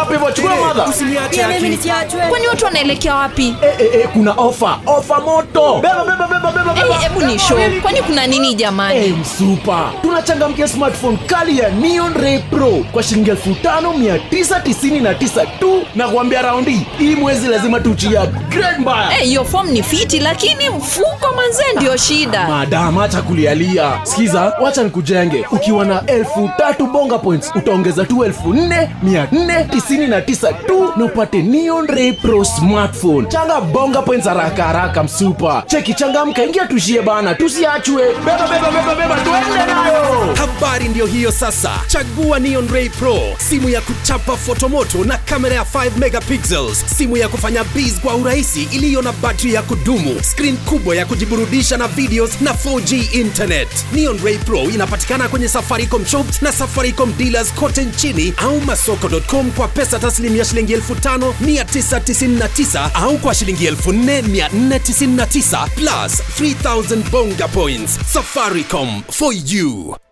hapo hivyo chukua madha Usiniache Pia mimi Aki. nisiachwe. kwani watu wanaelekea wapi Eh, eh, eh, kuna ofa ofa moto beba beba beba beba Eh, beba hebu ni show kwani kuna nini jamani Hey, msupa tunachangamkia smartphone kali ya Neon Ray Pro kwa shilingi 5999 tu na kuambia raundi hii mwezi lazima tuchia upgrade mbaya Eh, hiyo form ni fiti lakini mfuko manzee ndio shida madam acha kulialia sikiza wacha nikujenge ukiwa na elfu tatu bonga points utaongeza tu elfu nne mia nne tisini na tisa tu na upate Neon Ray Pro smartphone changa bonga points haraka haraka msupa cheki changamka ingia tushie bana tusiachwe beba beba beba beba tuende nayo habari ndiyo hiyo sasa chagua neon ray pro simu ya kuchapa fotomoto na kamera ya 5 megapixels simu ya kufanya biz kwa urahisi iliyo na batri ya kudumu skrin kubwa ya kujiburudisha na videos na 4g internet neon ray pro inapatikana kwenye safaricom shops na safaricom dealers kote nchini au masoko.com kwa pesa taslimu ya shilingi 5999 au kwa shilingi 4499 plus 3000 bonga points safaricom for you